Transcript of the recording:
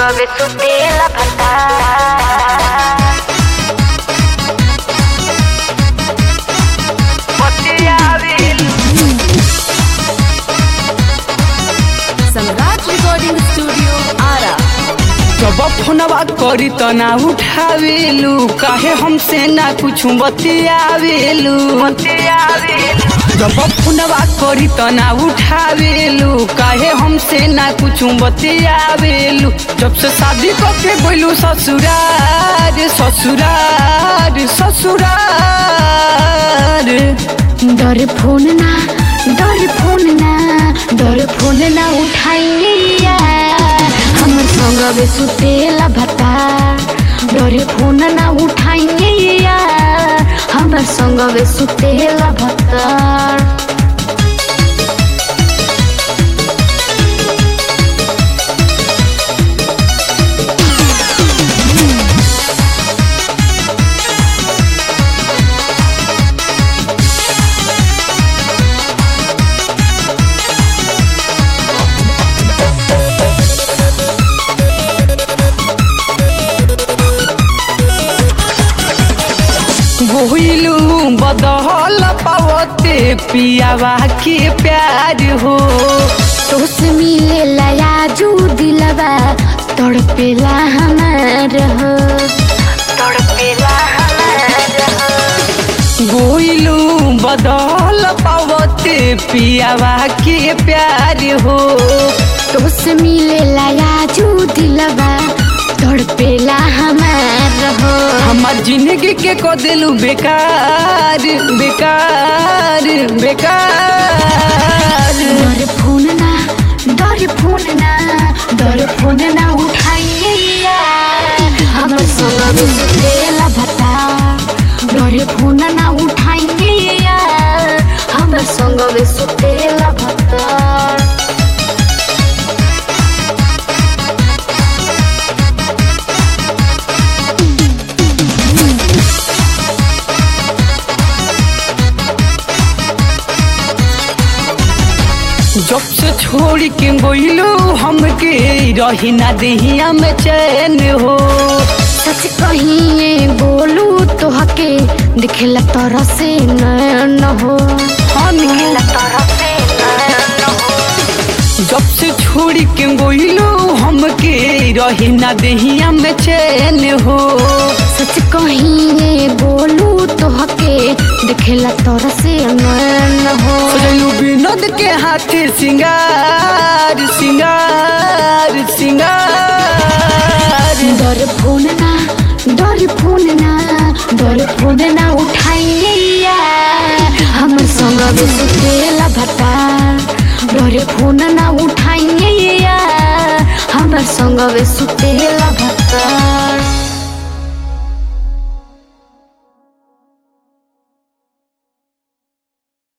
संगवे सुतेला भता सम्राट recording studio Ara जब फोनवा करी त ना उठावेलू काहे हमसे ना कुछ बतियावेलू जब फोनवा करी त ना उठावेलू काहे हमसे ना कुछ बतियावेलू जब से शादी करके बोलू ससुरार ससुरार ससुरार डर फोन ना डर फोन ना डर फोन ना उठाइया हमर संगवे सुतेला भता डर फोन ना उठाइया हमर संगवे सुतेला भता भइलू बदहल पावते पियावा के प्यार हो तोस मिले लाजू दिलवा तड़पेला हमार हो तड़पेला हमार हो भइलू बदहल पावते पियावा के प्यार हो तोस मिले लाजू दिलवा तड़पेला हमार हो हमार जिंदगी के को दिलू बेकार बेकार बेकार डर फोन ना डर फोन ना डर फोन ना उठाइया हमर संग सुतेला भता डर फोन ना उठाइया हमर संग सुतेला भता जब से छोड़ के गइलू हमके रही ना देहिया में चैन हो सच कहिए बोलू तो हके दिखेला तरह से नैन हो दिखेला तरह से नैन हो जब से छोड़ के गइलू हमके रही ना देहिया में चैन हो सच कहिए बोलू तो हके दिखेला तरह से नैन हो सजलू विनोद के हाथे सिंगार सिंगार सिंगार डर फोन ना डर फोन ना डर फोन ना उठाइया हमर संग सुतेला भता डर फोन ना उठाइया हमर संग सुतेला भता